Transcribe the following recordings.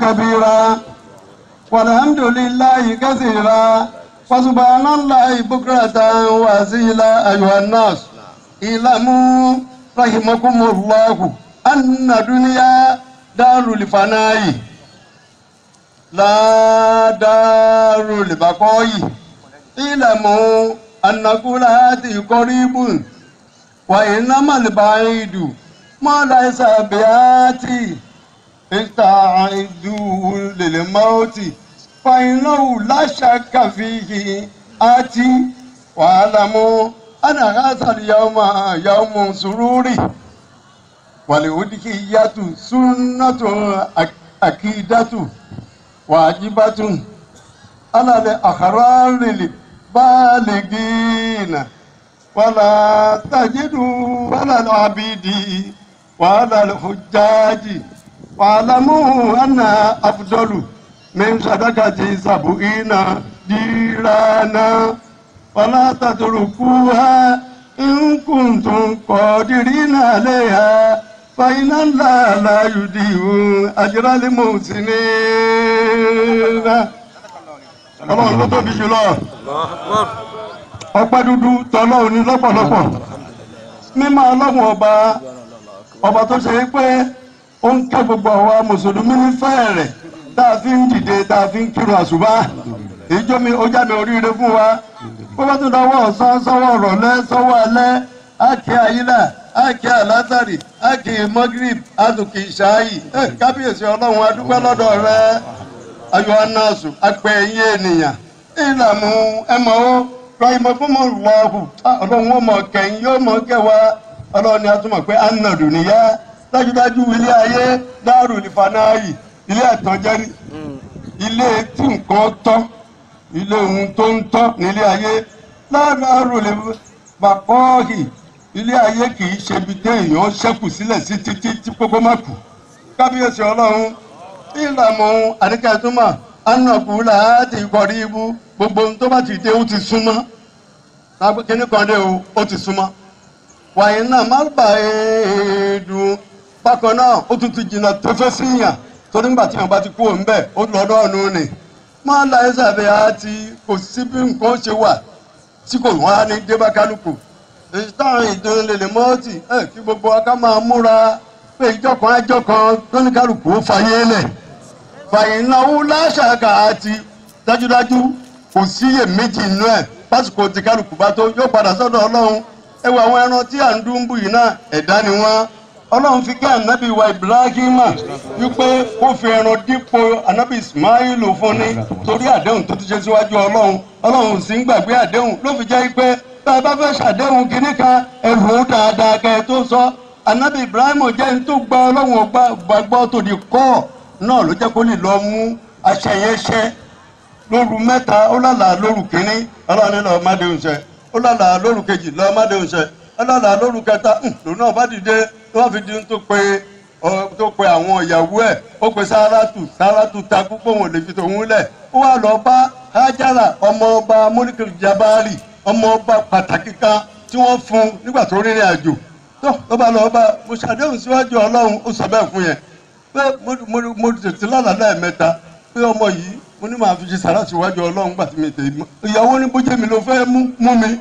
كبيرا والحمد لله كثيرا وسبحان الله بكرة وأصيلا أيها الناس اعلموا رحمكم الله أن الدنيا دار الفناء لا دار البقاء اعلموا أن كل هذه قريب وإنما البعيد ما ليس بآتي استعدوا للموت فإنه لا شك فيه آتي واعلموا أن هذا اليوم يوم سرور والأضحية سنة أكيدة واجبة على الأحرار البالغين ولا تجد ولا العبيد ولا الحجاج واعلموا أن أفضل من صدقة سبعين ديرانا ولا تتركوها إن كنتم قادرين عليها فإن الله لا يضيع أجر المحسنين ọlọ́run ló tóbi jùlọ ọpẹ́ dúdú tọ́lọ́run ní lọ́pọ̀lọpọ̀ mímọ́ ọlọ́run ọba ọba tó ṣe é pé ó ń kẹ́ gbogbo àwa mùsùlùmí nífẹ̀ẹ́ rẹ̀ tá a fi ń dìde tá a fi ń kírun àṣùbà èyíjọ́ mi ó jáde oríire fún wa bó bá tún dáwọ́ ọ̀sán sọ́wọ́ ọ̀rọ̀lẹ́ sọ́wọ́ alẹ́ ákè àyílà ákè àlázàrì ákè mọ́gírìb àtùkì ìṣááyì kábíyèsí ọlọ́run adúpẹ́ lọ́dọ̀ rẹ ayọ̀ anáàsù apẹ̀ ẹ̀yìn ènìyàn ìlànà ẹ̀mọ́ ó rahima fún mọ́ lọ́hù ọlọ́run ó mọ̀ kẹ́yìn yóò mọ̀ kẹwàá ọlọ́run ni a tún mọ̀ pé anadu nìyá dájúdájú ilé ayé dáàrú ìfanáyì ilé àtọ́jẹ́ ní ilé tí nǹkan tọ́ ilé ohun tó ń tọ́ nílé ayé láàárọ̀ lè bàkọ́ọ̀hì ilé ayé kì í ṣe ibi téèyàn ṣẹ́kù sílẹ̀ sí títí tí gbogbo má kù kábíyèsí ọlọ́run ìlànà àdékẹ́tùmọ̀ anàkú láti kọrí ibú gbogbo ohun tó bá ti dé ó ti súnmọ́ kíní kan dé o ó ti súnmọ́ wàyí náà má bà é dùn bákan náà ó tún ti jìnnà tẹ́fẹ́ sí yàn torí nígbà tí yàn bá ti kú òun bẹ́ẹ̀ ó lọ́dọ̀ ọ̀nù ni má la ẹsẹ̀ bẹ́ẹ̀ á ti kò sí bí nǹkan ṣe wà tí kò wá ní débá kálukú èyí táwọn ìdúró lè mọ́ọ̀tì ẹ̀ kí gbogbo wa ká máa múra pé ìjọ kan ẹjọ́ kan tó ní kálukú ó fàyè lẹ̀ fàyè náwó láṣàkà àti dájúdájú kò síyè méjì inú ẹ̀ pásìkò tí kálukú bá tó yóò padà sọ́dọ̀ ọlọ́run ẹ wo àwọn ẹran tí à ń dún bù yìí náà ẹ̀dá ni wọ́n ọlọ́run fi kí ànábì wa ibrahima wípé kó fi ẹran dípò ànábì ismailu fún ni torí àdéhùn tó ti ṣe síwájú ọlọ́run ọlọ́run sì ń gbàgbé àdéhùn ló fi jẹ́ pé bá a bá fẹ́ ṣàdéhùn kínní kan ẹ̀rù dáadáa kẹ́ ẹ tó sọ ànábì ibrahima jẹ́ ní tó gba ọlọ́run gbàgbọ́ tó di kọ́ náà ló jẹ́ kó lè lọ mú aṣẹ yẹn ṣẹ́ lóru mẹ́ta ó lálàá lóru kínní ọlọ́run ní lọ́ọ́ má déhùn ṣẹ ó lálàá lóru kejì lọ́ọ́ má déhùn ṣẹ ọlọ́lá lóru kẹta lòun náà bá dìde wọ́n fi di tó pe tó pe àwọn ìyàwó ẹ̀ ó pe sáràtù sáràtù takú pé òun ò lè fi tòun lẹ̀ ó wà lọ bá hájára ọmọ ọba mọ́nìkì jabari ọmọ ọba pàtàkì kan tí wọ́n fún nígbà tó rìnrìn àjò tó ló bá lọ bá mo ṣàdéhùn síwájú ọlọ́run ó sọ bẹ́ẹ̀ fún yẹn pé mo tètè lálàá lẹ́ẹ̀mẹ́ta pé ọmọ yìí mo ní màá fi ṣe sàrà síwájú ọlọ́run gbà tí mi tè ìyàwó ní bójú mi ló fẹ́ mú mi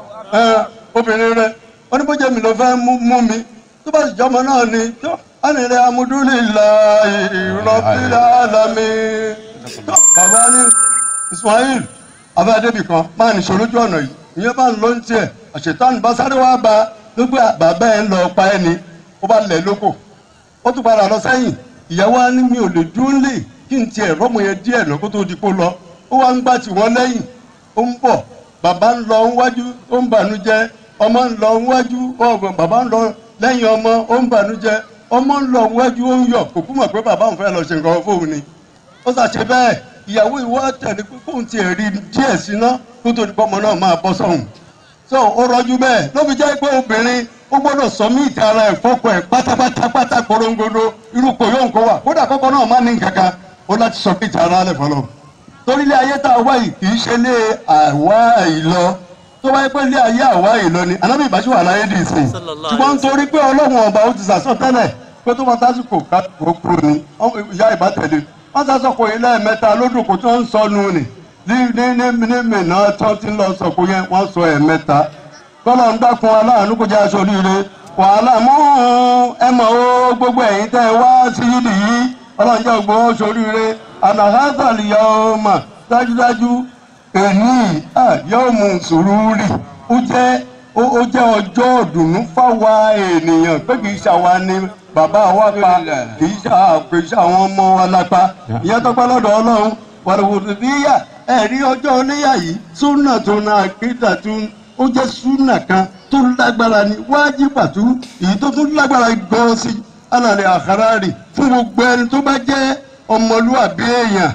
obìnrin rẹ oníbójẹ mi ló fẹ́ mú mi tó bá sì jọmọ náà ni tó ánìrẹ amúdúlélà ìrọ̀bílà alámi tó bàbá ní Ismail abẹ́ẹ́dẹ́bì kan máa nìṣó lójú ọ̀nà yìí ìyẹn bá ń lọ ní tiẹ̀ àṣetán bá sáré wá ba gbogbo bàbá ẹ̀ ń lọ pa ẹ́ ni ó bá lẹ̀ lóko ó tún padà lọ sẹ́yìn ìyàwó á ní mi ò lè dúró lè kí n tiẹ̀ rọ́mọ yẹn díẹ̀ náà kó tó di kó lọ ó wá ń gbà tí wọ́n lẹ́yìn ó ń bọ̀ bàbá ń lọ níwájú ó ń bànújẹ́ ọmọ ń lọ níwájú ọgbọ̀n bàbá ń lọ lẹ́yìn ọmọ ó ń bànújẹ́ ọmọ ń lọ níwájú ó ń yọ̀ kò kú mọ̀ pé bàbá òun fẹ́ lọ ṣe nǹkan fóun ni ó ṣàṣe bẹ́ẹ̀ ìyàwó ìwọ tẹ̀lé pé kóun tiẹ̀ rí díẹ̀ síná kó tó di pé ọmọ náà máa bọ́ sọ́hùn so ó rọjú bẹ́ẹ̀ ló fi jẹ́ pé obìnrin ó gbọ́dọ̀ sọ mí ìta ara ẹ̀ fọ́kọ ẹ̀ pátápátá pátá korongodo irú kò yóò ń kó wà kódà kọ́kọ́ náà má ní nǹkan kan ó láti sọ mí ìta ara rẹ̀ fọlọ́ torí ilé ayé tá a wá yìí kì í ṣe ilé àwa ìlọ tó wáyé pé ilé ayé àwa ìlọ ni anábì ìbáṣe wà láyé dì í sìn ṣùgbọ́n nítorí pé ọlọ́run ọba ó ti sàsọ tẹ́lẹ̀ pé tó máa tásìkò ká kó kúrò ní ìyá ìbátẹ̀lẹ̀ wọ́n sá sọ̀kò yìí lẹ́ẹ̀mẹ́ta lódò kò tó ń sọnù nì ní ní ní ní mìíràn tó ti ń lọ sọ̀kò yẹn wọ́n sọ ẹ̀mẹ́ta kọ́lọ̀ ń dákun aláàánú kó jẹ́ aṣọ oríire wàhálà mú ẹ mọ̀ ó gbogbo ẹ̀yin tẹ́ ẹ wá sí yídì yìí ọlọ́run jẹ́ gbogbo aṣọ oríire ànàhásàlì yà ó mà dájúdájú èní yóò mú sùúrù ó jẹ́ ó ó jẹ́ ọjọ́ ìdùnnú fáwa ènìyàn pé kì í ṣàwa ni bàbá wa pa kì í ṣà kì í ṣàwọn ọmọ wa lápá ìyẹn tó pẹ́ lọ́dọ̀ ọlọ́run wàlúwòlù bíyà ẹ̀rí ọjọ́ oníyà yìí súnà tó na àkídà tó ó jẹ́ súnà kan tó lágbára ni wájibàtú èyí tó tún lágbára gan sí alàlẹ́ àkàràrì fún gbogbo ẹni tó bá jẹ́ ọmọlúwàbí èèyàn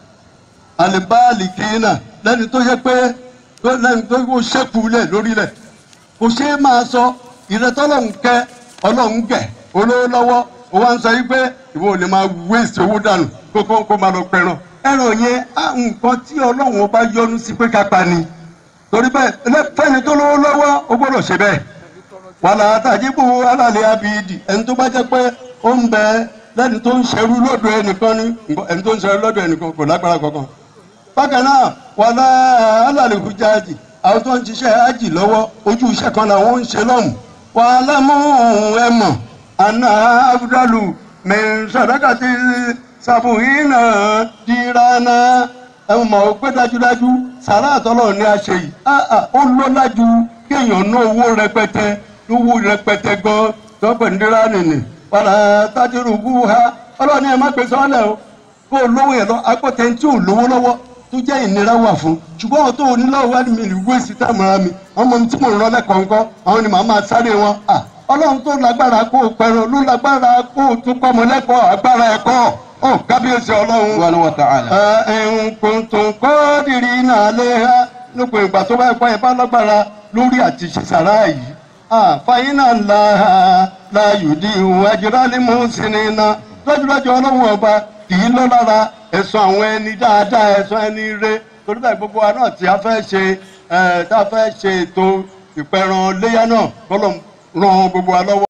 àlìbáàlì kìínà lẹ́ni tó yẹ pé lẹ́ni tó kó ṣẹ́kù lẹ̀ lórílẹ̀ kò ṣe é máa sọ ìrẹtọ́lọ́hún kẹ́ ọlọ́hún gẹ̀ olówó lọ́wọ́ ó wá ń sọ yí pé ìwọ ò lè máa wéèsì owó dànù kó kó kó máa lọ pẹran ẹran yẹn á nǹkan tí ọlọ́hún bá yọ́nú sí pé ká pa ni torí bẹ́ẹ̀ fẹ́ni tó lówó lọ́wọ́ ó gbọ́dọ̀ ṣe bẹ́ẹ̀ wàlà àtàjìbù alàlẹ́ abidi ẹni tó bá jẹ́ pé ó ń bẹ lẹ́ni tó ń ṣerú lọ́dọ̀ ẹnìkan ní ẹni tó ń ṣerú lọ́dọ̀ ẹnìkan kò lágbára kankan bákan náà wàlà alàlẹ́ hujaji àwọn tó ń ṣiṣẹ́ ájì lọ́wọ́ ojú iṣẹ́ kan làwọn ń ṣe lọ́hùn wàhálà mú ẹ mọ̀ àná abudulayi mẹ́sàdákàtì sàbùhínà dìrànà ẹ mọ̀ ó pé dájúdájú sàrà àtọ́lọ́ ní a ṣe yìí ó lọ́lá ju kéèyàn ná owó rẹpẹtẹ owó rẹpẹtẹ gan tọ́pẹ̀ ní dìrànì nì wàhálà tájúrù bú ha ọlọ́ọ̀ni ẹ má pèsè ọ̀lẹ́ o kó o lówó yẹn lọ agbọ́tẹ̀ tí ò lówó lọ́wọ́ tó jẹ́ ìnira wà fún ṣùgbọ́n àwọn tó onílọ́wọ́ wá ní mi lè wé sí táàmùra mi àwọn ọmọ tí mò ń rán lẹ́kọ̀ọ́kọ́ àwọn ni màá máa sáré wọn. ọlọ́run tó lágbára kó o pẹ̀rọ ló lágbára kó o tún kọ́mọ lẹ́kọ̀ọ́ agbára ẹ̀kọ́ ọ̀ kábíyèsí ọlọ́run. Subhanahu wa ta'ala. nǹkan kọ́ dìrì náà lé ha nípa ìgbà tó bá ẹ̀kọ́ ẹ̀ bá lágbára lórí àti ṣiṣàrá yìí. fàyínà ńlá láàyòdì ìhùn àjẹrálẹ̀ mọ́ sínú iná lọ́jọ́lọ́jọ́ ọlọ́run ọba kì í lọ́ lára ẹ̀sọ́ àwọn ẹni dáadáa ẹ̀sọ́ ẹni rẹ torí bẹ́ẹ̀ gbogbo wa náà tí a fẹ́ ṣe ẹ̀ tá a fẹ́ ṣe ètò ìpẹ̀ràn léyà náà kọ́lọ̀ ran gbogbo wa lọ́wọ́.